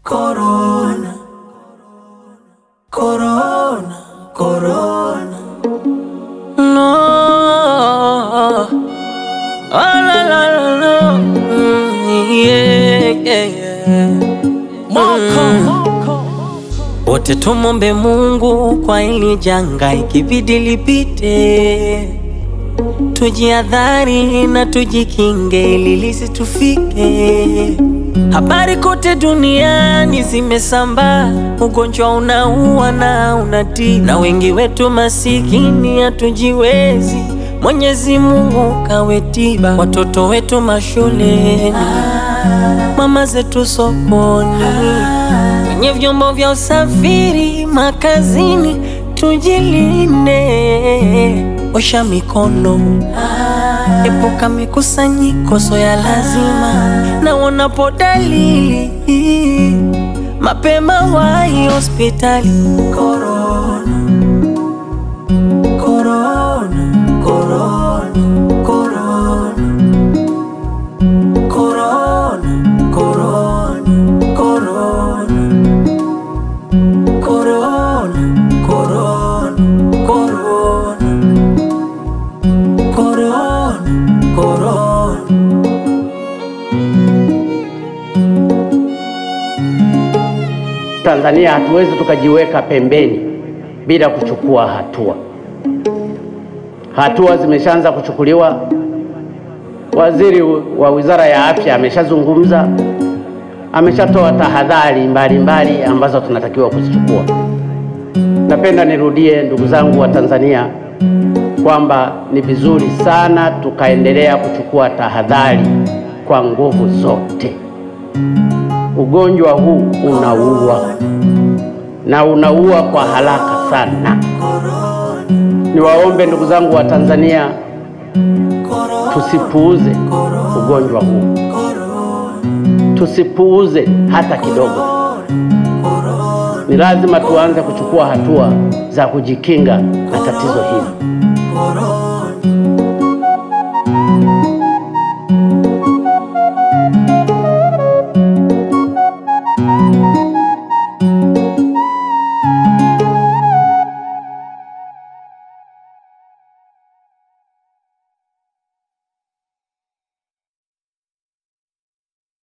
Corona, corona, corona. No, oh, la, la, la, la. Mm, yeah, yeah, yeah. Wote tumombe Mungu kwa hili janga, ikibidi lipite, tujiadhari na tujikinge ili lisitufike. Habari kote duniani zimesambaa, ugonjwa unaua na unatii, na wengi wetu masikini hatujiwezi. Mwenyezi Mungu kawe tiba, watoto wetu mashuleni, mama zetu sokoni, kwenye vyombo vya usafiri, makazini, tujilinde, osha mikono Epuka mikusanyiko so ya lazima, na unapo dalili mapema wahi hospitali. Corona, corona, corona, corona, corona, corona, corona, corona, corona, corona. Corona, corona. Tanzania hatuwezi tukajiweka pembeni bila kuchukua hatua. Hatua zimeshaanza kuchukuliwa. Waziri wa Wizara ya Afya ameshazungumza, ameshatoa tahadhari mbalimbali ambazo tunatakiwa kuzichukua. Napenda nirudie, ndugu zangu wa Tanzania, kwamba ni vizuri sana tukaendelea kuchukua tahadhari kwa nguvu zote. Ugonjwa huu unaua na unaua kwa haraka sana. Niwaombe ndugu zangu wa Tanzania, tusipuuze ugonjwa huu, tusipuuze hata kidogo. Ni lazima tuanze kuchukua hatua za kujikinga na tatizo hili. Corona.